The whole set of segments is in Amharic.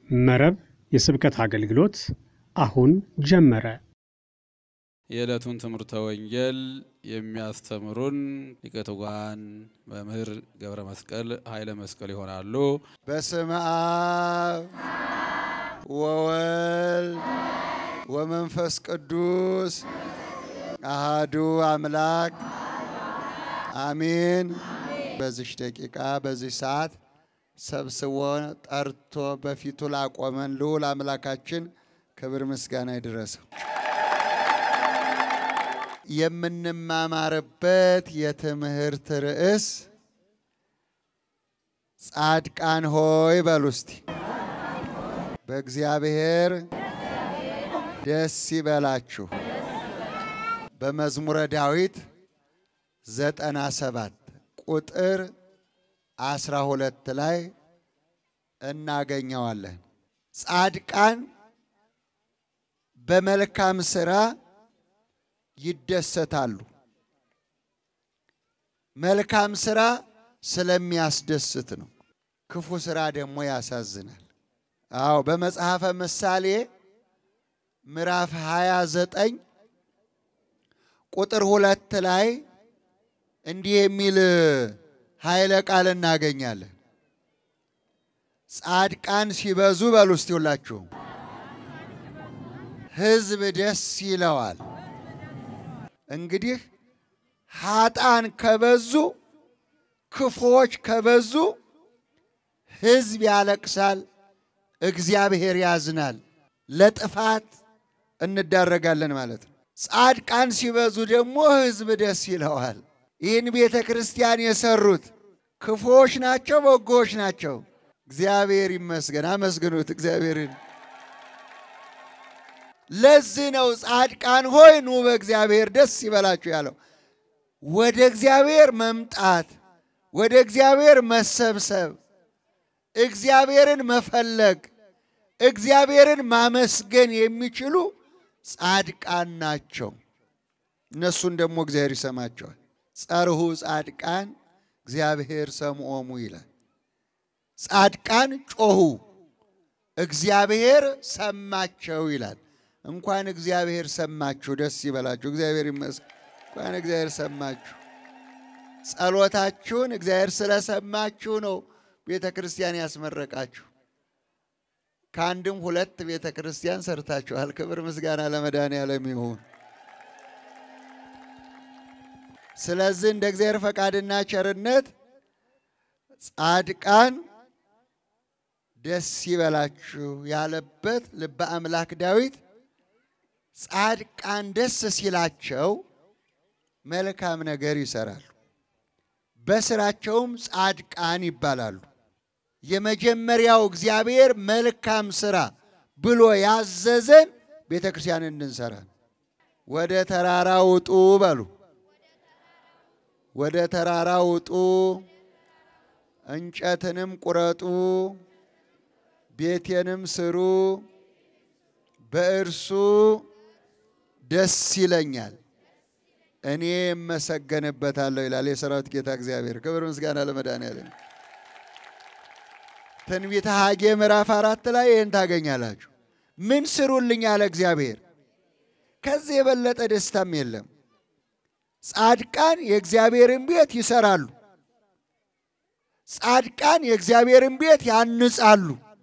መረብ የስብከት አገልግሎት አሁን ጀመረ። የዕለቱን ትምህርተ ወንጌል የሚያስተምሩን ሊቀ ትጉሃን መምህር ገብረ መስቀል ኃይለ መስቀል ይሆናሉ። በስመ አብ ወወልድ ወመንፈስ ቅዱስ አሃዱ አምላክ አሜን። በዚች ደቂቃ በዚህ ሰዓት ሰብስቦ ጠርቶ በፊቱ ላቆመን ልዑል አምላካችን ክብር ምስጋና ይድረሰው። የምንማማርበት የትምህርት ርዕስ ጻድቃን ሆይ በሉ እስቲ። በእግዚአብሔር ደስ ይበላችሁ። በመዝሙረ ዳዊት ዘጠና ሰባት ቁጥር አስራ ሁለት ላይ እናገኘዋለን። ጻድቃን በመልካም ሥራ ይደሰታሉ። መልካም ሥራ ስለሚያስደስት ነው። ክፉ ሥራ ደግሞ ያሳዝናል። አዎ በመጽሐፈ ምሳሌ ምዕራፍ 29 ቁጥር ሁለት ላይ እንዲህ የሚል ኃይለ ቃል እናገኛለን። ጻድቃን ሲበዙ በሉ እስቲ ሁላችሁም ሕዝብ ደስ ይለዋል። እንግዲህ ኃጣን ከበዙ ክፉዎች ከበዙ ሕዝብ ያለቅሳል፣ እግዚአብሔር ያዝናል፣ ለጥፋት እንዳረጋለን ማለት ነው። ጻድቃን ሲበዙ ደግሞ ሕዝብ ደስ ይለዋል። ይህን ቤተ ክርስቲያን የሰሩት ክፉዎች ናቸው፣ በጎዎች ናቸው? እግዚአብሔር ይመስገን። አመስግኑት እግዚአብሔርን። ለዚህ ነው ጻድቃን ሆይ ኑ በእግዚአብሔር ደስ ይበላችሁ ያለው። ወደ እግዚአብሔር መምጣት፣ ወደ እግዚአብሔር መሰብሰብ፣ እግዚአብሔርን መፈለግ፣ እግዚአብሔርን ማመስገን የሚችሉ ጻድቃን ናቸው። እነሱን ደግሞ እግዚአብሔር ይሰማቸዋል። ጸርሁ ጻድቃን እግዚአብሔር ሰምዖሙ ይላል። ጻድቃን ጮኹ እግዚአብሔር ሰማቸው ይላል። እንኳን እግዚአብሔር ሰማችሁ፣ ደስ ይበላችሁ። እግዚአብሔር ይመስገን። እንኳን እግዚአብሔር ሰማችሁ። ጸሎታችሁን እግዚአብሔር ስለሰማችሁ ነው ቤተ ክርስቲያን ያስመረቃችሁ። ከአንድም ሁለት ቤተ ክርስቲያን ሰርታችኋል። ክብር ምስጋና ለመድኃኔዓለም ይሁን። ስለዚህ እንደ እግዚአብሔር ፈቃድና ቸርነት ጻድቃን ደስ ይበላችሁ ያለበት ልበ አምላክ ዳዊት ጻድቃን ደስ ሲላቸው መልካም ነገር ይሰራሉ፣ በስራቸውም ጻድቃን ይባላሉ። የመጀመሪያው እግዚአብሔር መልካም ስራ ብሎ ያዘዘን ቤተ ክርስቲያን እንድንሰራ ነው። ወደ ተራራ ውጡ በሉ። ወደ ተራራ ውጡ፣ እንጨትንም ቁረጡ፣ ቤቴንም ስሩ፣ በእርሱ ደስ ይለኛል፣ እኔ እመሰገንበታለሁ ይላል የሰራዊት ጌታ እግዚአብሔር። ክብር ምስጋና ለመድኃኔዓለም። ትንቢተ ሐጌ ምዕራፍ አራት ላይ ይህን ታገኛላችሁ። ምን ስሩልኝ አለ እግዚአብሔር። ከዚህ የበለጠ ደስታም የለም። ጻድቃን የእግዚአብሔርን ቤት ይሰራሉ። ጻድቃን የእግዚአብሔርን ቤት ያንጻሉ።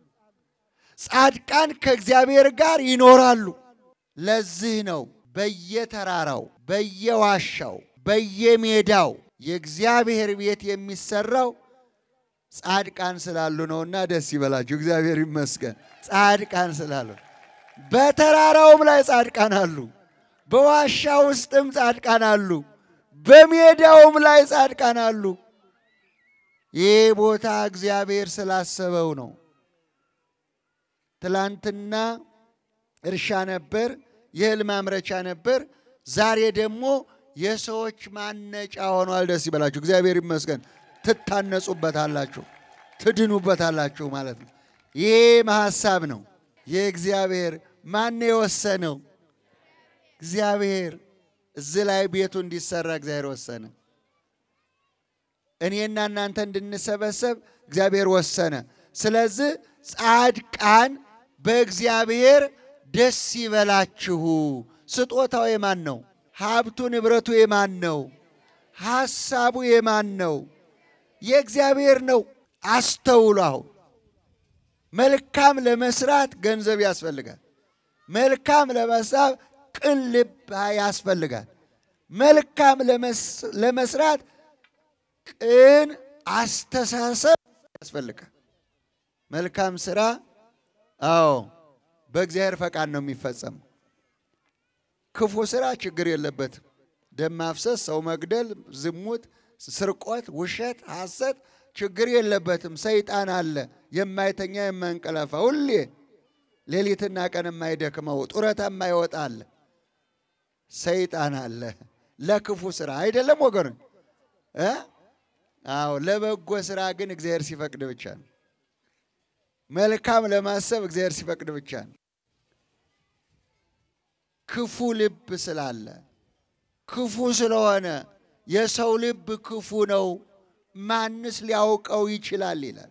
ጻድቃን ከእግዚአብሔር ጋር ይኖራሉ። ለዚህ ነው በየተራራው፣ በየዋሻው፣ በየሜዳው የእግዚአብሔር ቤት የሚሰራው ጻድቃን ስላሉ ነውና ደስ ይበላችሁ። እግዚአብሔር ይመስገን። ጻድቃን ስላሉ በተራራውም ላይ ጻድቃን አሉ። በዋሻ ውስጥም ጻድቃን አሉ። በሜዳውም ላይ ጻድቃን አሉ። ይህ ቦታ እግዚአብሔር ስላሰበው ነው። ትላንትና እርሻ ነበር፣ የእህል ማምረቻ ነበር። ዛሬ ደግሞ የሰዎች ማነጫ ሆኗል። ደስ ይበላችሁ። እግዚአብሔር ይመስገን። ትታነጹበታላችሁ፣ ትድኑበታላችሁ ማለት ነው። ይህም ሀሳብ ነው የእግዚአብሔር። ማን የወሰነው? እግዚአብሔር። እዚህ ላይ ቤቱ እንዲሰራ እግዚአብሔር ወሰነ። እኔና እናንተ እንድንሰበሰብ እግዚአብሔር ወሰነ። ስለዚህ ጻድቃን በእግዚአብሔር ደስ ይበላችሁ። ስጦታው የማን ነው? ሀብቱ ንብረቱ የማን ነው? ሐሳቡ የማን ነው? የእግዚአብሔር ነው። አስተውሉ። አሁን መልካም ለመስራት ገንዘብ ያስፈልጋል። መልካም ለመሳብ ቅን ልብ ያስፈልጋል። መልካም ለመስራት ቅን አስተሳሰብ ያስፈልጋል። መልካም ስራ አዎ በእግዚአብሔር ፈቃድ ነው የሚፈጸመው። ክፉ ስራ ችግር የለበትም። ደም ማፍሰስ፣ ሰው መግደል፣ ዝሙት፣ ስርቆት፣ ውሸት፣ ሐሰት ችግር የለበትም። ሰይጣን አለ የማይተኛ የማንቀላፋ ሁሌ ሌሊትና ቀን የማይደክመው ጡረታ የማይወጣ አለ። ሰይጣን አለ ለክፉ ስራ አይደለም ወገኖች እ አዎ ለበጎ ስራ ግን እግዚአብሔር ሲፈቅድ ብቻ ነው። መልካም ለማሰብ እግዚአብሔር ሲፈቅድ ብቻ ነው። ክፉ ልብ ስላለ ክፉ ስለሆነ የሰው ልብ ክፉ ነው፣ ማንስ ሊያውቀው ይችላል ይላል።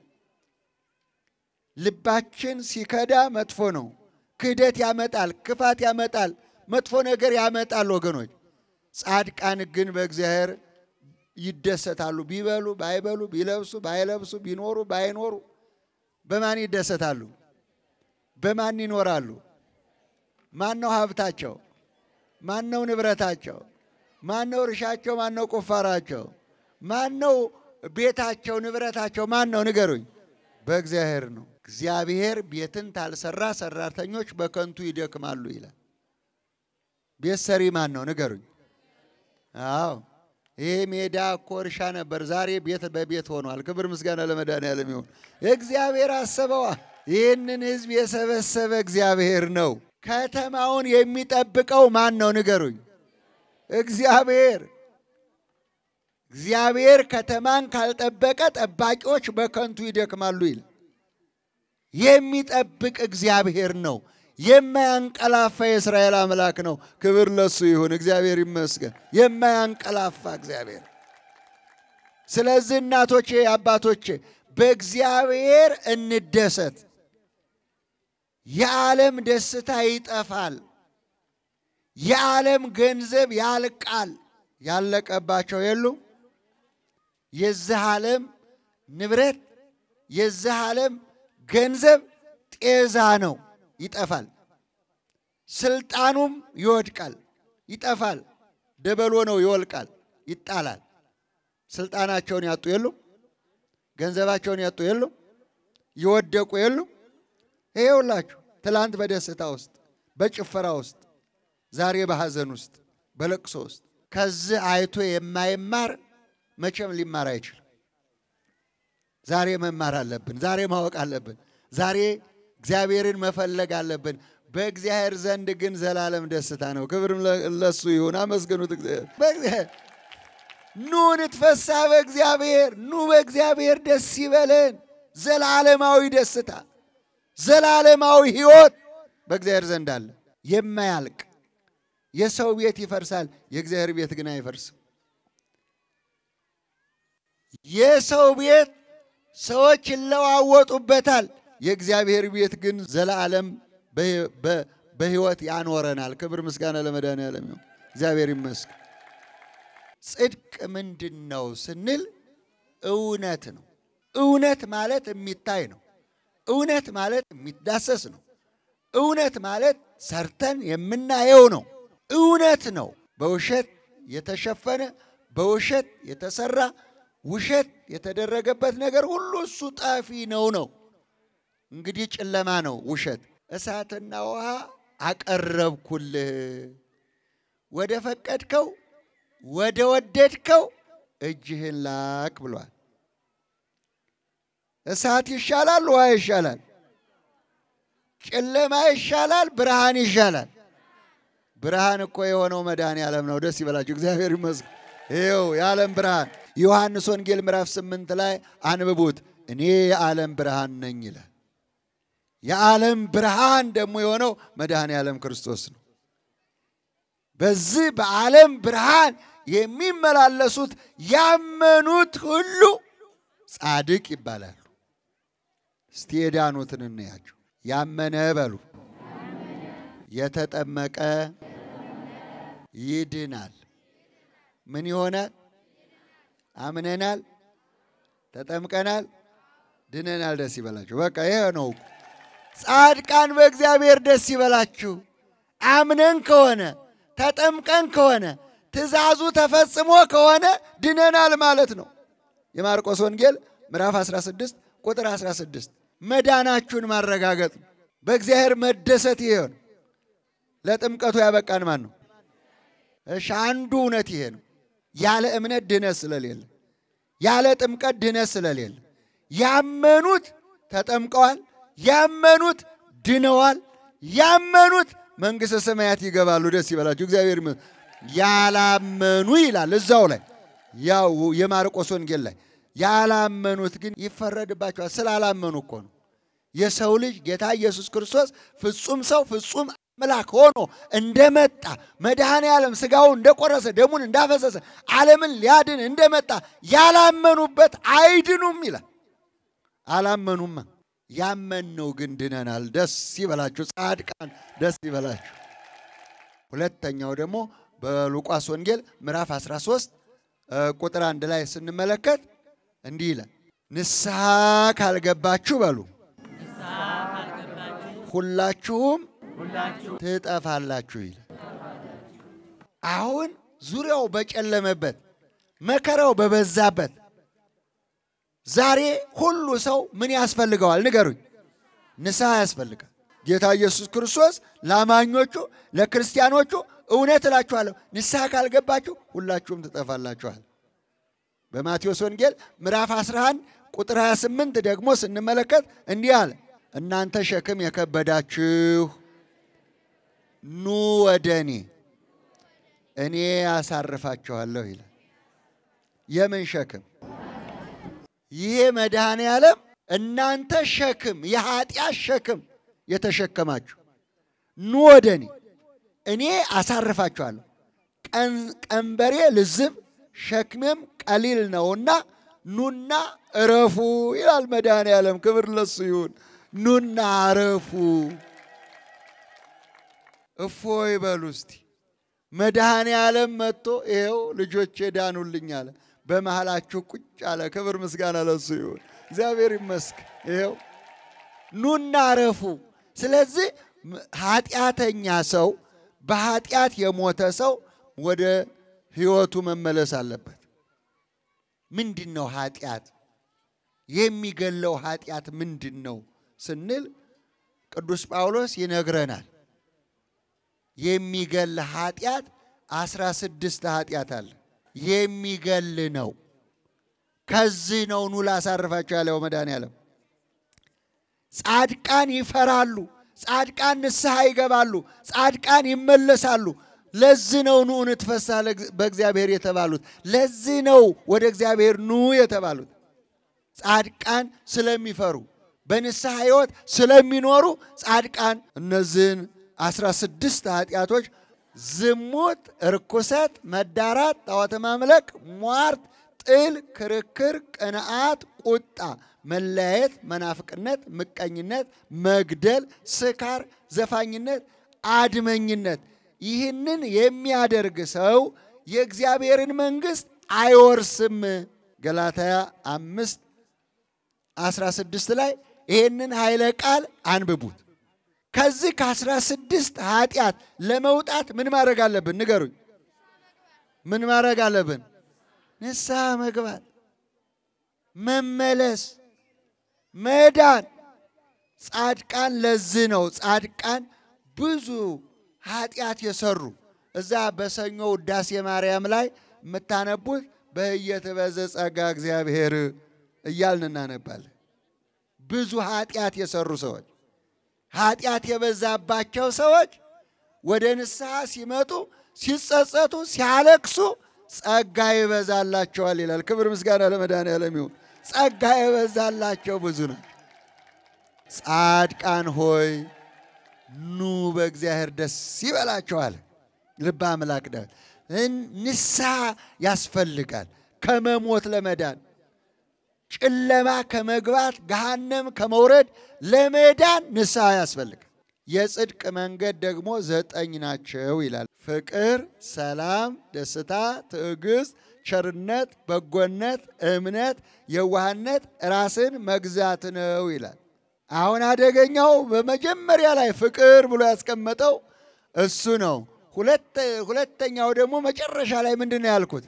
ልባችን ሲከዳ መጥፎ ነው። ክህደት ያመጣል፣ ክፋት ያመጣል፣ መጥፎ ነገር ያመጣል። ወገኖች ጻድቃን ግን በእግዚአብሔር ይደሰታሉ። ቢበሉ ባይበሉ፣ ቢለብሱ ባይለብሱ፣ ቢኖሩ ባይኖሩ በማን ይደሰታሉ? በማን ይኖራሉ? ማን ነው ሀብታቸው? ማን ነው ንብረታቸው? ማን ነው እርሻቸው? ማን ነው ቁፋራቸው? ማን ነው ቤታቸው? ንብረታቸው ማን ነው? ንገሩኝ። በእግዚአብሔር ነው። እግዚአብሔር ቤትን ታልሰራ ሰራተኞች በከንቱ ይደክማሉ ይላል። ቤት ሰሪ ማን ነው? ንገሩኝ። አዎ ይሄ ሜዳ እኮ እርሻ ነበር፣ ዛሬ ቤት በቤት ሆኗል። ክብር ምስጋና ለመድኃኔዓለም ይሁን። እግዚአብሔር አሰበዋ። ይህንን ሕዝብ የሰበሰበ እግዚአብሔር ነው። ከተማውን የሚጠብቀው ማን ነው? ንገሩኝ። እግዚአብሔር። እግዚአብሔር ከተማን ካልጠበቀ ጠባቂዎች በከንቱ ይደክማሉ ይላል። የሚጠብቅ እግዚአብሔር ነው። የማያንቀላፋ የእስራኤል አምላክ ነው። ክብር ለሱ ይሁን፣ እግዚአብሔር ይመስገን። የማያንቀላፋ እግዚአብሔር። ስለዚህ እናቶቼ፣ አባቶቼ በእግዚአብሔር እንደሰት። የዓለም ደስታ ይጠፋል። የዓለም ገንዘብ ያልቃል። ያለቀባቸው የሉም። የዚህ ዓለም ንብረት የዚህ ዓለም ገንዘብ ጤዛ ነው፣ ይጠፋል። ስልጣኑም ይወድቃል፣ ይጠፋል። ደበሎ ነው፣ ይወልቃል፣ ይጣላል። ስልጣናቸውን ያጡ የሉም፣ ገንዘባቸውን ያጡ የሉም፣ ይወደቁ የሉም። ይሄ ሁላችሁ ትላንት በደስታ ውስጥ በጭፈራ ውስጥ ዛሬ በሐዘን ውስጥ በለቅሶ ውስጥ ከዚህ አይቶ የማይማር መቼም ሊማር አይችልም። ዛሬ መማር አለብን። ዛሬ ማወቅ አለብን። ዛሬ እግዚአብሔርን መፈለግ አለብን። በእግዚአብሔር ዘንድ ግን ዘላለም ደስታ ነው። ክብርም ለሱ ይሁን። አመስግኑት እግዚአብሔር። ኑ ንትፈሳ በእግዚአብሔር፣ ኑ በእግዚአብሔር ደስ ይበለን። ዘላለማዊ ደስታ፣ ዘላለማዊ ሕይወት በእግዚአብሔር ዘንድ አለ የማያልቅ የሰው ቤት ይፈርሳል፣ የእግዚአብሔር ቤት ግን አይፈርስም። የሰው ቤት ሰዎች ይለዋወጡበታል፣ የእግዚአብሔር ቤት ግን ዘላለም በሕይወት ያኖረናል። ክብር ምስጋና ለመድኃኔዓለም ይሁን። እግዚአብሔር ይመስገን። ጽድቅ ምንድን ነው ስንል እውነት ነው። እውነት ማለት የሚታይ ነው። እውነት ማለት የሚዳሰስ ነው። እውነት ማለት ሰርተን የምናየው ነው። እውነት ነው። በውሸት የተሸፈነ በውሸት የተሰራ ውሸት የተደረገበት ነገር ሁሉ እሱ ጠፊ ነው ነው። እንግዲህ ጨለማ ነው ውሸት። እሳትና ውሃ አቀረብኩልህ ወደ ፈቀድከው ወደ ወደድከው እጅህን ላክ ብሏል። እሳት ይሻላል? ውሃ ይሻላል? ጨለማ ይሻላል? ብርሃን ይሻላል? ብርሃን እኮ የሆነው መድኃኔ ዓለም ነው። ደስ ይበላችሁ፣ እግዚአብሔር ይመስገን። ይኸው የዓለም ብርሃን ዮሐንስ ወንጌል ምዕራፍ ስምንት ላይ አንብቡት። እኔ የዓለም ብርሃን ነኝ ይላል። የዓለም ብርሃን ደግሞ የሆነው መድኃኔ ዓለም ክርስቶስ ነው። በዚህ በዓለም ብርሃን የሚመላለሱት ያመኑት ሁሉ ጻድቅ ይባላሉ። እስቲ የዳኑትን እንያቸው። ያመነ በሉ የተጠመቀ ይድናል። ምን ይሆናል? አምነናል፣ ተጠምቀናል፣ ድነናል። ደስ ይበላችሁ። በቃ ይሄ ነው። ጻድቃን በእግዚአብሔር ደስ ይበላችሁ። አምነን ከሆነ ተጠምቀን ከሆነ ትእዛዙ ተፈጽሞ ከሆነ ድነናል ማለት ነው። የማርቆስ ወንጌል ምዕራፍ 16 ቁጥር 16 መዳናችሁን ማረጋገጥ ነው። በእግዚአብሔር መደሰት ይሄ ነው። ለጥምቀቱ ያበቃን ማን ነው? እሺ አንዱ እውነት ይሄ ነው። ያለ እምነት ድነት ስለሌለ፣ ያለ ጥምቀት ድነት ስለሌለ፣ ያመኑት ተጠምቀዋል፣ ያመኑት ድነዋል፣ ያመኑት መንግሥተ ሰማያት ይገባሉ። ደስ ይበላችሁ። እግዚአብሔር ይመስገን። ያላመኑ ይላል እዛው ላይ ያው የማርቆስ ወንጌል ላይ ያላመኑት ግን ይፈረድባቸዋል። ስላላመኑ እኮ ነው። የሰው ልጅ ጌታ ኢየሱስ ክርስቶስ ፍጹም ሰው ፍጹም አምላክ ሆኖ እንደመጣ መድኃኔ ዓለም ሥጋውን እንደቆረሰ ደሙን እንዳፈሰሰ ዓለምን ሊያድን እንደመጣ ያላመኑበት አይድኑም ይላል። አላመኑማ። ያመንነው ግን ድነናል። ደስ ይበላችሁ። ጻድቃን ደስ ይበላችሁ። ሁለተኛው ደግሞ በሉቃስ ወንጌል ምዕራፍ 13 ቁጥር አንድ ላይ ስንመለከት እንዲህ ይላል፣ ንስሐ ካልገባችሁ በሉ ሁላችሁም ትጠፋላችሁ ይላል። አሁን ዙሪያው በጨለመበት መከራው በበዛበት ዛሬ ሁሉ ሰው ምን ያስፈልገዋል? ንገሩኝ። ንስሐ ያስፈልጋል። ጌታ ኢየሱስ ክርስቶስ ለአማኞቹ ለክርስቲያኖቹ እውነት እላችኋለሁ ንስሐ ካልገባችሁ ሁላችሁም ትጠፋላችኋል። በማቴዎስ ወንጌል ምዕራፍ 11 ቁጥር 28 ደግሞ ስንመለከት እንዲህ አለ፣ እናንተ ሸክም የከበዳችሁ ኑ ወደ እኔ እኔ ያሳርፋችኋለሁ ይላል። የምን ሸክም? ይሄ መድኃኔ ዓለም እናንተ ሸክም የኃጢአት ሸክም የተሸከማችሁ ኑ ወደ እኔ እኔ አሳርፋችኋለሁ። ቀንበሬ ልዝብ ሸክሜም ቀሊል ነውና ኑና እረፉ ይላል መድኃኔ ዓለም። ክብር ለሱ ይሁን። ኑና እረፉ። እፎይ በሉ እስቲ። መድኃኔ ዓለም መጥቶ ይኸው ልጆቼ ዳኑልኝ አለ። በመሃላችሁ ቁጭ አለ። ክብር ምስጋና ለሱ ይሁን። እግዚአብሔር ይመስገን። ይኸው ኑና እረፉ። ስለዚህ ኃጢአተኛ ሰው በኃጢአት የሞተ ሰው ወደ ሕይወቱ መመለስ አለበት። ምንድን ነው ኃጢአት? የሚገለው ኃጢአት ምንድን ነው ስንል ቅዱስ ጳውሎስ ይነግረናል። የሚገል ኃጢአት አስራ ስድስት ኃጢአት አለ። የሚገል ነው። ከዚህ ነው ኑ ላሳርፋቸው ያለው መድኃኔዓለም። ጻድቃን ይፈራሉ። ጻድቃን ንስሐ ይገባሉ። ጻድቃን ይመለሳሉ። ለዚህ ነው ኑ እንትፈሳ በእግዚአብሔር የተባሉት። ለዚህ ነው ወደ እግዚአብሔር ኑ የተባሉት። ጻድቃን ስለሚፈሩ በንስሐ ሕይወት ስለሚኖሩ ጻድቃን እነዚህን አስራ ስድስት ኃጢአቶች ዝሙት፣ እርኩሰት፣ መዳራት፣ ጣዖት ማምለክ፣ ሟርት፣ ጥል፣ ክርክር፣ ቅንዓት፣ ቁጣ፣ መለያየት፣ መናፍቅነት፣ ምቀኝነት፣ መግደል፣ ስካር፣ ዘፋኝነት፣ አድመኝነት ይህንን የሚያደርግ ሰው የእግዚአብሔርን መንግሥት አይወርስም። ገላትያ አምስት አስራ ስድስት ላይ ይህንን ኃይለ ቃል አንብቡት። ከዚህ ከአስራ ስድስት ኃጢአት ለመውጣት ምን ማድረግ አለብን? ንገሩኝ። ምን ማድረግ አለብን? ንስሐ መግባት፣ መመለስ፣ መዳን። ጻድቃን ለዚህ ነው ጻድቃን ብዙ ኃጢአት የሰሩ እዛ በሰኞ ውዳሴ ማርያም ላይ የምታነቡት በህየትበዘ ጸጋ እግዚአብሔር እያልን እናነባለን። ብዙ ኃጢአት የሰሩ ሰዎች ኃጢአት የበዛባቸው ሰዎች ወደ ንስሐ ሲመጡ ሲጸጸቱ፣ ሲያለቅሱ ጸጋ ይበዛላቸዋል ይላል። ክብር ምስጋና ለመድኃኔዓለም ይሁን። ጸጋ የበዛላቸው ብዙ ነው። ጻድቃን ሆይ ኑ በእግዚአብሔር ደስ ይበላቸዋል። ልበ አምላክ ዳዊት ንስሐ ያስፈልጋል ከመሞት ለመዳን ጨለማ ከመግባት ገሃነም ከመውረድ ለመዳን ንስሐ ያስፈልጋል። የጽድቅ መንገድ ደግሞ ዘጠኝ ናቸው ይላል። ፍቅር፣ ሰላም፣ ደስታ፣ ትዕግስት፣ ቸርነት፣ በጎነት፣ እምነት፣ የዋህነት፣ ራስን መግዛት ነው ይላል። አሁን አደገኛው በመጀመሪያ ላይ ፍቅር ብሎ ያስቀመጠው እሱ ነው። ሁለተኛው ደግሞ መጨረሻ ላይ ምንድን ነው ያልኩት?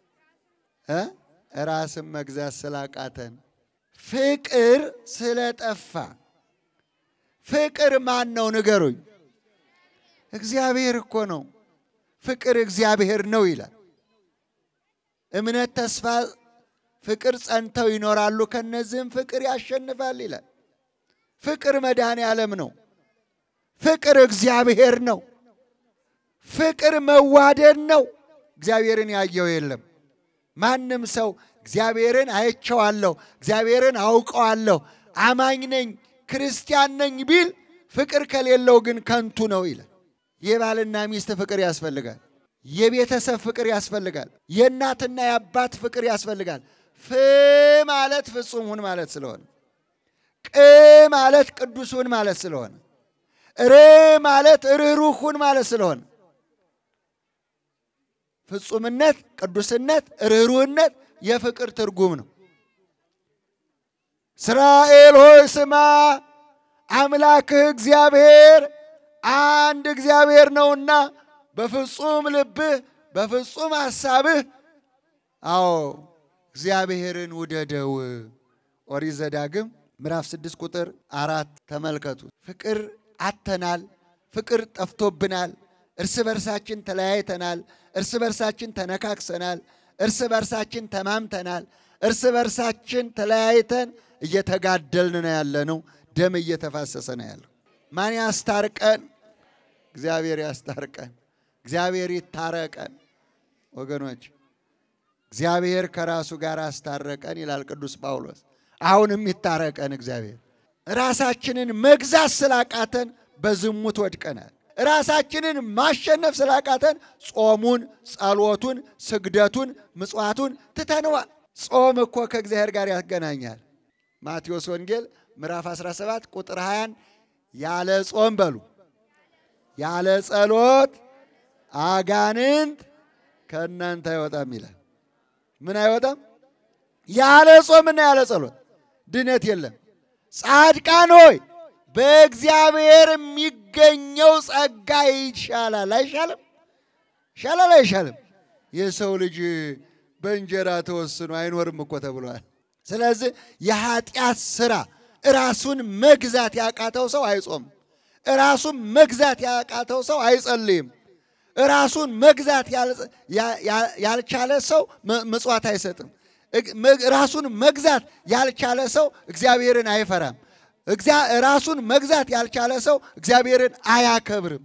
ራስን መግዛት ስላቃተን ፍቅር ስለጠፋ። ፍቅር ማን ነው ንገሩኝ? እግዚአብሔር እኮ ነው። ፍቅር እግዚአብሔር ነው ይላል። እምነት፣ ተስፋ፣ ፍቅር ጸንተው ይኖራሉ፣ ከነዚህም ፍቅር ያሸንፋል ይላል። ፍቅር መድኃኔ ዓለም ነው። ፍቅር እግዚአብሔር ነው። ፍቅር መዋደድ ነው። እግዚአብሔርን ያየው የለም። ማንም ሰው እግዚአብሔርን አይቼዋለሁ፣ እግዚአብሔርን አውቀዋለሁ፣ አማኝ ነኝ፣ ክርስቲያን ነኝ ቢል ፍቅር ከሌለው ግን ከንቱ ነው ይላል። የባልና ሚስት ፍቅር ያስፈልጋል። የቤተሰብ ፍቅር ያስፈልጋል። የእናትና የአባት ፍቅር ያስፈልጋል። ፍ ማለት ፍጹም ሁን ማለት ስለሆነ፣ ቅ ማለት ቅዱስ ሁን ማለት ስለሆነ፣ ር ማለት ርኅሩህ ሁን ማለት ስለሆነ ፍጹምነት፣ ቅዱስነት፣ ርኅሩህነት የፍቅር ትርጉም ነው። እስራኤል ሆይ ስማ፣ አምላክህ እግዚአብሔር አንድ እግዚአብሔር ነውና በፍጹም ልብህ በፍጹም ሐሳብህ፣ አዎ እግዚአብሔርን ውደደው። ኦሪት ዘዳግም ምዕራፍ ስድስት ቁጥር አራት ተመልከቱ። ፍቅር አተናል። ፍቅር ጠፍቶብናል። እርስ በርሳችን ተለያይተናል። እርስ በርሳችን ተነካክሰናል። እርስ በርሳችን ተማምተናል። እርስ በርሳችን ተለያይተን እየተጋደልን ነው ያለነው። ደም እየተፋሰሰ ነው ያለው። ማን ያስታርቀን? እግዚአብሔር ያስታርቀን። እግዚአብሔር ይታረቀን። ወገኖች እግዚአብሔር ከራሱ ጋር አስታረቀን ይላል ቅዱስ ጳውሎስ። አሁንም ይታረቀን እግዚአብሔር። ራሳችንን መግዛት ስላቃተን በዝሙት ወድቀናል። ራሳችንን ማሸነፍ ስላቃተን ጾሙን፣ ጸሎቱን፣ ስግደቱን፣ ምጽዋቱን ትተነዋል። ጾም እኮ ከእግዚአብሔር ጋር ያገናኛል። ማቴዎስ ወንጌል ምዕራፍ 17 ቁጥር 20 ያለ ጾም በሉ ያለ ጸሎት አጋንንት ከእናንተ አይወጣም ይላል። ምን አይወጣም? ያለ ጾምና ያለ ጸሎት ድነት የለም። ጻድቃን ሆይ በእግዚአብሔር የሚገኘው ጸጋ ይሻላል። አይሻልም? ይሻላል አይሻልም? የሰው ልጅ በእንጀራ ተወስኖ አይኖርም እኮ ተብሏል። ስለዚህ የኃጢአት ስራ ራሱን መግዛት ያቃተው ሰው አይጾም። ራሱን መግዛት ያቃተው ሰው አይጸልይም። ራሱን መግዛት ያልቻለ ሰው ምጽዋት አይሰጥም። ራሱን መግዛት ያልቻለ ሰው እግዚአብሔርን አይፈራም። ራሱን መግዛት ያልቻለ ሰው እግዚአብሔርን አያከብርም።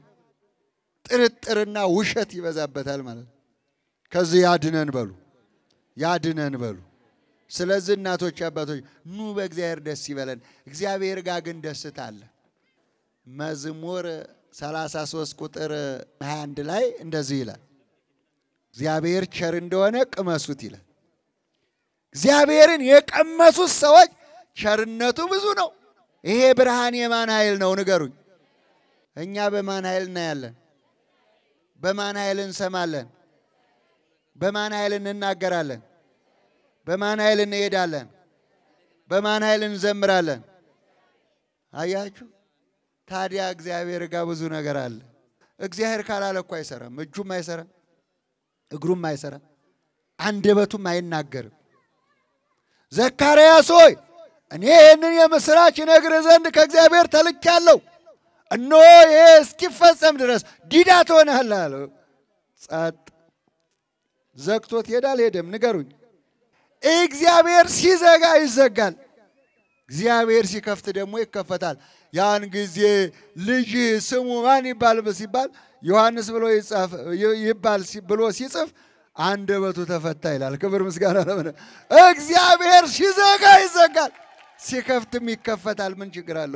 ጥርጥርና ውሸት ይበዛበታል ማለት ነው። ከዚህ ያድነን በሉ፣ ያድነን በሉ። ስለዚህ እናቶች፣ አባቶች ኑ በእግዚአብሔር ደስ ይበለን። እግዚአብሔር ጋር ግን ደስታ አለ። መዝሙር 33 ቁጥር 21 ላይ እንደዚህ ይላል፣ እግዚአብሔር ቸር እንደሆነ ቅመሱት ይላል። እግዚአብሔርን የቀመሱት ሰዎች ቸርነቱ ብዙ ነው። ይሄ ብርሃን የማን ኃይል ነው ንገሩኝ። እኛ በማን ኃይል እናያለን? በማን ኃይል እንሰማለን? በማን ኃይል እንናገራለን? በማን ኃይል እንሄዳለን? በማን ኃይል እንዘምራለን? አያችሁ። ታዲያ እግዚአብሔር ጋር ብዙ ነገር አለ። እግዚአብሔር ካላለ እኮ አይሰራም። እጁም አይሰራም፣ እግሩም አይሰራም፣ አንደበቱም አይናገርም። ዘካርያስ ሆይ እኔ ይህንን የምስራች እነግርህ ዘንድ ከእግዚአብሔር ተልኬአለሁ። እነሆ ይሄ እስኪፈጸም ድረስ ዲዳ ትሆናለህ አለው። ጸጥ ዘግቶት ሄዳል። ሄደም ንገሩኝ። እግዚአብሔር ሲዘጋ ይዘጋል፣ እግዚአብሔር ሲከፍት ደግሞ ይከፈታል። ያን ጊዜ ልጅ ስሙ ማን ይባል ሲባል ዮሐንስ ብሎ ይባል ብሎ ሲጽፍ አንደበቱ ተፈታ ይላል። ክብር ምስጋና ለምን። እግዚአብሔር ሲዘጋ ይዘጋል፣ ሲከፍትም ይከፈታል። ምን ችግር አለው?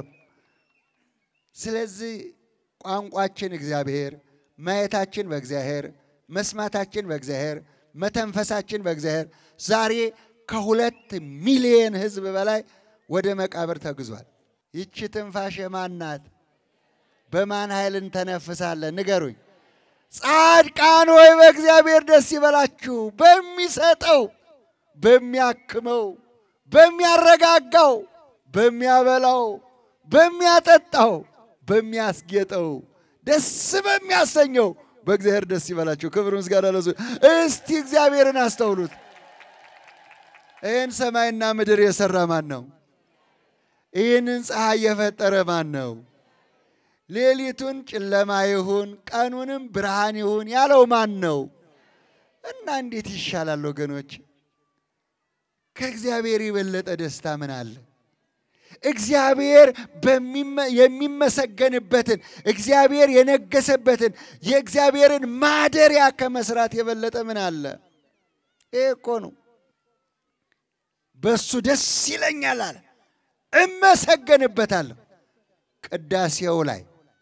ስለዚህ ቋንቋችን እግዚአብሔር፣ ማየታችን በእግዚአብሔር፣ መስማታችን በእግዚአብሔር፣ መተንፈሳችን በእግዚአብሔር። ዛሬ ከሁለት ሚሊየን ሕዝብ በላይ ወደ መቃብር ተግዟል። ይቺ ትንፋሽ የማን ናት? በማን ኃይል እንተነፍሳለን? ንገሩኝ። ጻድቃን ሆይ በእግዚአብሔር ደስ ይበላችሁ፣ በሚሰጠው በሚያክመው፣ በሚያረጋጋው፣ በሚያበላው፣ በሚያጠጣው፣ በሚያስጌጠው፣ ደስ በሚያሰኘው በእግዚአብሔር ደስ ይበላችሁ። ክብር ምስጋና ለሱ። እስቲ እግዚአብሔርን አስተውሉት። ይህን ሰማይና ምድር የሰራ ማን ነው? ይህንን ፀሐይ የፈጠረ ማን ነው? ሌሊቱን ጨለማ ይሁን ቀኑንም ብርሃን ይሁን ያለው ማን ነው? እና እንዴት ይሻላል ወገኖች? ከእግዚአብሔር የበለጠ ደስታ ምን አለ? እግዚአብሔር የሚመሰገንበትን እግዚአብሔር የነገሰበትን የእግዚአብሔርን ማደሪያ ከመስራት የበለጠ ምን አለ? ይሄ እኮ ነው። በሱ ደስ ይለኛል አለ፣ እመሰገንበታለሁ። ቅዳሴው ላይ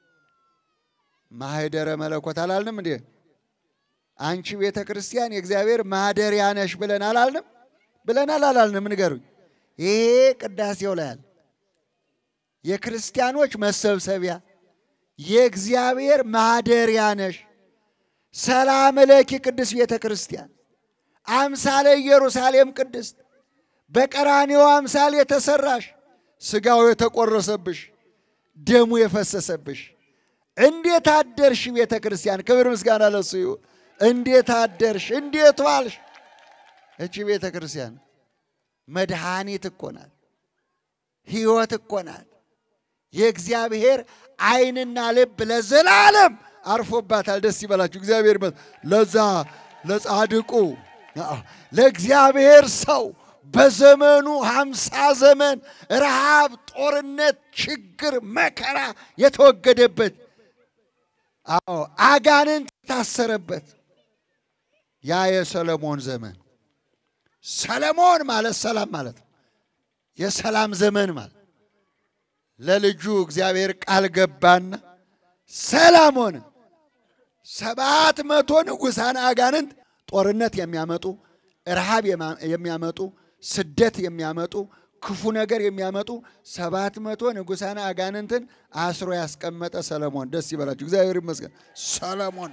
ማህደረ መለኮት አላልንም እንዴ? አንቺ ቤተ ክርስቲያን የእግዚአብሔር ማደሪያ ነሽ ብለን አላልንም? ብለናል አላልንም? ንገሩኝ። ይሄ ቅዳሴው ላይ አለ። የክርስቲያኖች መሰብሰቢያ የእግዚአብሔር ማደሪያ ነሽ። ሰላም ለኪ ቅድስት ቤተ ክርስቲያን አምሳለ ኢየሩሳሌም ቅድስት በቀራንዮ አምሳል የተሰራሽ ስጋው የተቆረሰብሽ ደሙ የፈሰሰብሽ እንዴት አደርሽ ቤተ ክርስቲያን? ክብር ምስጋና ለሱ ይሁን። እንዴት አደርሽ? እንዴት ዋልሽ? እቺ ቤተ ክርስቲያን መድኃኒት እኮ ናት፣ ሕይወት እኮ ናት። የእግዚአብሔር ዓይንና ልብ ለዘላለም አርፎባታል። ደስ ይበላችሁ። እግዚአብሔር ለዛ ለጻድቁ ለእግዚአብሔር ሰው በዘመኑ ሀምሳ ዘመን ረሃብ፣ ጦርነት፣ ችግር፣ መከራ የተወገደበት አዎ አጋንንት የታሰረበት ያ የሰለሞን ዘመን ሰለሞን ማለት ሰላም ማለት ነው። የሰላም ዘመን ማለት ለልጁ እግዚአብሔር ቃል ገባና ሰላም ሆነ። ሰባት መቶ ንጉሳን አጋንንት ጦርነት የሚያመጡ ረሃብ የሚያመጡ ስደት የሚያመጡ ክፉ ነገር የሚያመጡ ሰባት መቶ ንጉሳን አጋንንትን አስሮ ያስቀመጠ ሰለሞን ደስ ይበላችሁ። እግዚአብሔር ይመስገን። ሰለሞን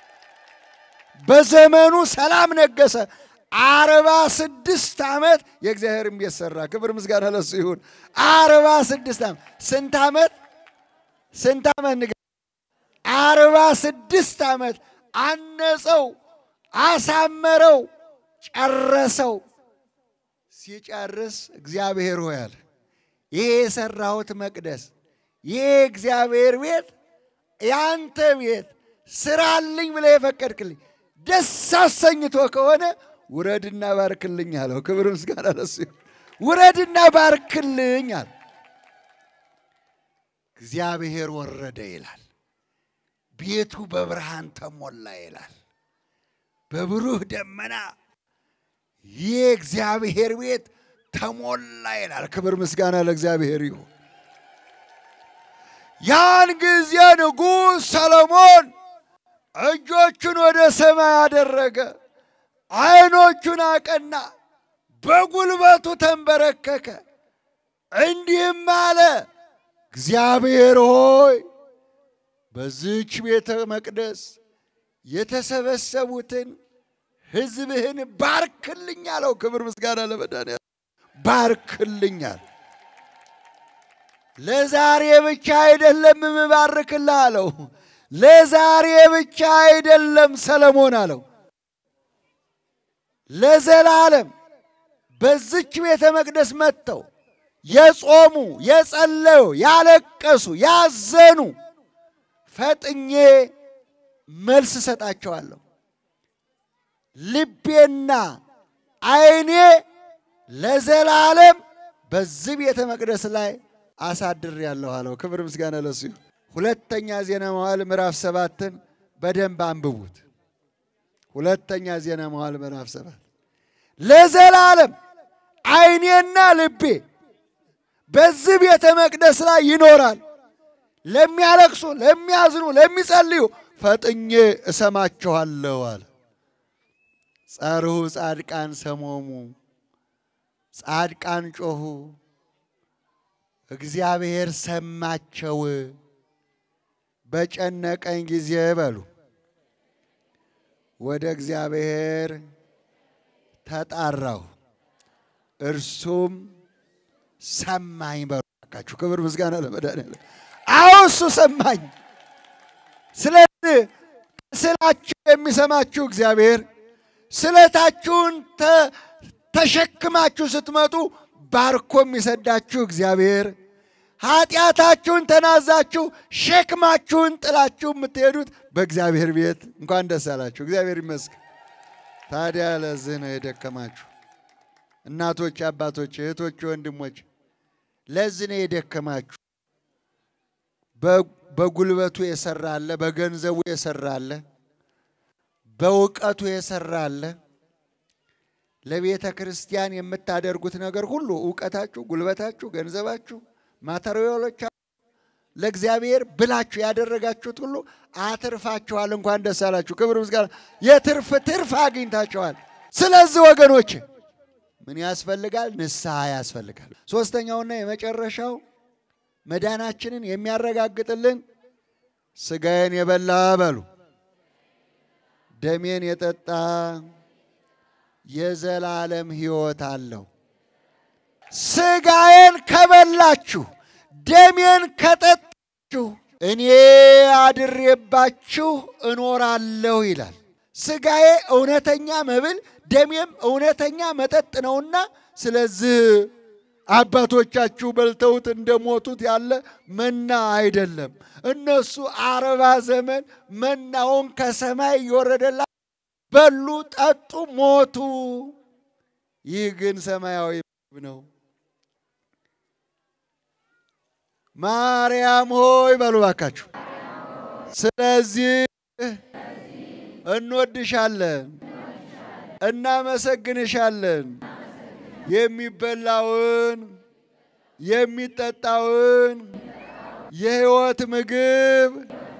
በዘመኑ ሰላም ነገሰ። አርባ ስድስት ዓመት የእግዚአብሔርን ቤት ሰራ። ክብር ምስጋና ለሱ ይሁን። አርባ ስድስት ዓመት ስንት ዓመት ስንት ዓመት ንገ አርባ ስድስት ዓመት አነጸው፣ አሳመረው፣ ጨረሰው። ሲጨርስ እግዚአብሔር ሆይ አለ ይሄ የሰራሁት መቅደስ ይሄ እግዚአብሔር ቤት ያንተ ቤት ስራልኝ ብለህ የፈቀድክልኝ ደስ አሰኝቶ ከሆነ ውረድና ባርክልኝ አለው። ክብር ምስጋና ለሱ ይሁን። ውረድና ባርክልኝ አለ። እግዚአብሔር ወረደ ይላል። ቤቱ በብርሃን ተሞላ ይላል። በብሩህ ደመና ይህ እግዚአብሔር ቤት ተሞላ ይላል። ክብር ምስጋና ለእግዚአብሔር ይሁን። ያን ጊዜ ንጉሥ ሰሎሞን እጆቹን ወደ ሰማይ አደረገ፣ ዓይኖቹን አቀና፣ በጉልበቱ ተንበረከከ፣ እንዲህም አለ፣ እግዚአብሔር ሆይ በዚች ቤተ መቅደስ የተሰበሰቡትን ሕዝብህን ባርክልኝ አለው። ክብር ምስጋና ለመድኃኒዓለም ባርክልኛል። ለዛሬ ብቻ አይደለም የምባርክልህ አለው። ለዛሬ ብቻ አይደለም ሰለሞን አለው፣ ለዘላለም በዚች ቤተ መቅደስ መጥተው የጾሙ የጸለዩ ያለቀሱ ያዘኑ ፈጥኜ መልስ እሰጣቸዋለሁ። ልቤና ዓይኔ ለዘላለም በዚህ ቤተ መቅደስ ላይ አሳድሬአለሁ አለው። ክብር ምስጋና ለሱ ይሁን። ሁለተኛ ዜና መዋዕል ምዕራፍ ሰባትን በደንብ አንብቡት። ሁለተኛ ዜና መዋዕል ምዕራፍ ሰባት ለዘላለም ዓይኔና ልቤ በዚህ ቤተ መቅደስ ላይ ይኖራል። ለሚያለቅሱ፣ ለሚያዝኑ፣ ለሚጸልዩ ፈጥኜ እሰማችኋለሁ አለ። ጸርሁ ጻድቃን ሰሞሙ ጻድቃን ጮኹ፣ እግዚአብሔር ሰማቸው። በጨነቀኝ ጊዜ በሉ ወደ እግዚአብሔር ተጣራሁ፣ እርሱም ሰማኝ። በሉ እባካችሁ ክብር ምስጋና ለመድኃኒዓለም። አዎ እሱ ሰማኝ። ስለዚህ ስላችሁ የሚሰማችሁ እግዚአብሔር ስለታችሁን ተሸክማችሁ ስትመጡ ባርኮ የሚሰዳችሁ እግዚአብሔር ኃጢአታችሁን ተናዛችሁ ሸክማችሁን ጥላችሁ የምትሄዱት በእግዚአብሔር ቤት እንኳን ደስ አላችሁ። እግዚአብሔር ይመስገን። ታዲያ ለዚህ ነው የደከማችሁ እናቶች፣ አባቶች፣ እህቶች፣ ወንድሞች ለዚህ ነው የደከማችሁ። በጉልበቱ የሰራ አለ፣ በገንዘቡ የሰራ አለ፣ በእውቀቱ የሰራ አለ። ለቤተ ክርስቲያን የምታደርጉት ነገር ሁሉ እውቀታችሁ፣ ጉልበታችሁ፣ ገንዘባችሁ፣ ማተሪያሎቻችሁ ለእግዚአብሔር ብላችሁ ያደረጋችሁት ሁሉ አትርፋችኋል። እንኳን ደስ አላችሁ። ክብር ምስጋና፣ የትርፍ ትርፍ አግኝታችኋል። ስለዚህ ወገኖች ምን ያስፈልጋል? ንስሐ ያስፈልጋል። ሶስተኛውና የመጨረሻው መዳናችንን የሚያረጋግጥልን ስጋዬን የበላ በሉ ደሜን የጠጣ የዘላለም ሕይወት አለው። ስጋዬን ከበላችሁ ደሜን ከጠጣችሁ እኔ አድሬባችሁ እኖራለሁ ይላል። ስጋዬ እውነተኛ መብል ደሜም እውነተኛ መጠጥ ነውና ስለዚህ አባቶቻችሁ በልተውት እንደሞቱት ያለ መና አይደለም። እነሱ አርባ ዘመን መናውን ከሰማይ እየወረደላ በሉ፣ ጠጡ፣ ሞቱ። ይህ ግን ሰማያዊ ምግብ ነው። ማርያም ሆይ በሉ ባካችሁ። ስለዚህ እንወድሻለን፣ እናመሰግንሻለን። የሚበላውን የሚጠጣውን የሕይወት ምግብ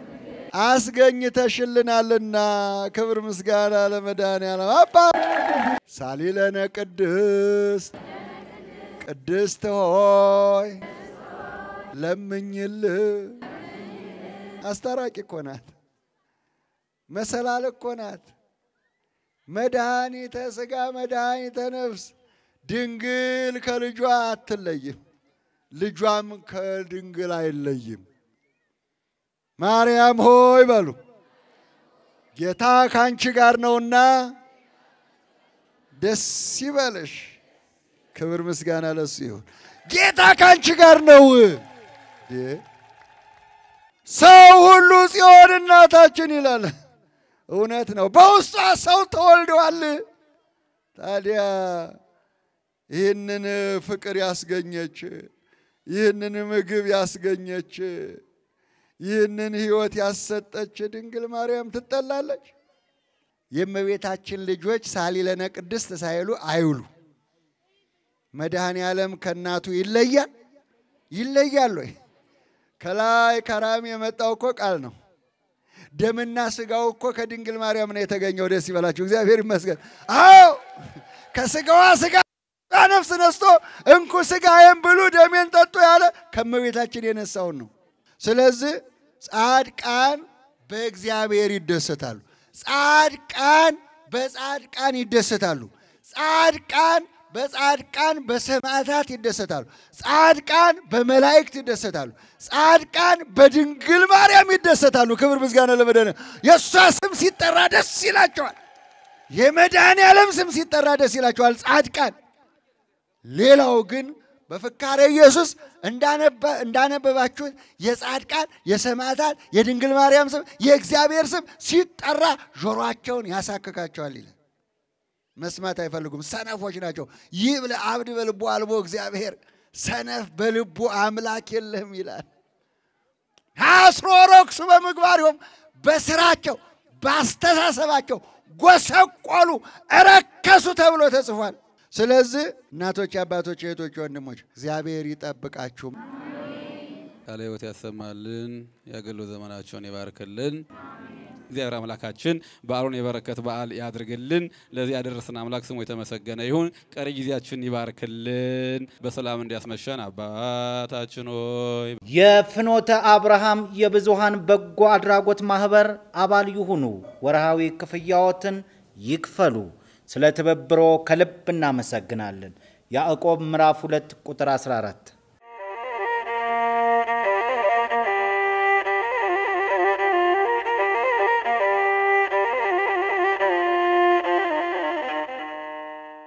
አስገኝተሽልናልና ክብር ምስጋና ለመድኃኒዓለም። አባ ሳሊለነ ቅድስት ቅድስት ሆይ ለምኝል። አስታራቂ እኮ ናት፣ መሰላል እኮ ናት፣ መድኃኒተ ሥጋ መድኃኒተ ነፍስ። ድንግል ከልጇ አትለይም፣ ልጇም ከድንግል አይለይም። ማርያም ሆይ በሉ ጌታ ከአንቺ ጋር ነውና ደስ ይበለሽ። ክብር ምስጋና ለሱ ይሁን። ጌታ ከአንቺ ጋር ነው። ሰው ሁሉ ጽዮን እናታችን ይላል። እውነት ነው። በውስጧ ሰው ተወልደዋል። ታዲያ ይህንን ፍቅር ያስገኘች፣ ይህንን ምግብ ያስገኘች፣ ይህንን ሕይወት ያሰጠች ድንግል ማርያም ትጠላለች? የእመቤታችን ልጆች ሳሊለነ ቅድስት ሳይሉ አይውሉ። መድኃኔ ዓለም ከእናቱ ይለያል ይለያል ወይ? ከላይ ከራም የመጣው እኮ ቃል ነው። ደምና ስጋው እኮ ከድንግል ማርያም ነው የተገኘው። ደስ ይበላችሁ፣ እግዚአብሔር ይመስገን። አዎ ከስጋዋ ስጋ ነፍስ ነስቶ እንኩ ስጋዬን ብሉ ደሜን ጠጡ ያለ ከእመቤታችን የነሳውን ነው። ስለዚህ ጻድቃን በእግዚአብሔር ይደሰታሉ። ጻድቃን በጻድቃን ይደሰታሉ። ጻድቃን በጻድቃን በሰማዕታት ይደሰታሉ። ጻድቃን በመላእክት ይደሰታሉ። ጻድቃን በድንግል ማርያም ይደሰታሉ። ክብር ምስጋና ለመድኃኔዓለም። የእሷ ስም ሲጠራ ደስ ይላቸዋል። የመድኃኔ ዓለም ስም ሲጠራ ደስ ይላቸዋል ጻድቃን። ሌላው ግን በፍካሬ ኢየሱስ እንዳነበባችሁት የጻድቃን የሰማዕታት የድንግል ማርያም ስም የእግዚአብሔር ስም ሲጠራ ጆሮአቸውን ያሳክካቸዋል ይላል። መስማት አይፈልጉም። ሰነፎች ናቸው። ይህ ብለ አብድ በልቡ አልቦ እግዚአብሔር ሰነፍ በልቡ አምላክ የለህም ይላል። አስሮ ረክሱ በምግባሪሆም በስራቸው ባስተሳሰባቸው ጎሰቆሉ፣ እረከሱ ተብሎ ተጽፏል። ስለዚህ እናቶች፣ አባቶች፣ እህቶች፣ ወንድሞች እግዚአብሔር ይጠብቃችሁ። ቃለ ሕይወት ያሰማልን፣ የአገልግሎት ዘመናቸውን ይባርክልን። እግዚአብሔር አምላካችን በዓሉን የበረከት በዓል ያድርግልን። ለዚህ ያደረሰን አምላክ ስሙ የተመሰገነ ይሁን። ቀሪ ጊዜያችን ይባርክልን። በሰላም እንዲያስመሸን አባታችን ሆይ የፍኖተ አብርሃም የብዙሃን በጎ አድራጎት ማህበር አባል ይሁኑ። ወርሃዊ ክፍያዎትን ይክፈሉ። ስለ ትብብሮ ከልብ እናመሰግናለን። ያዕቆብ ምዕራፍ 2 ቁጥር 14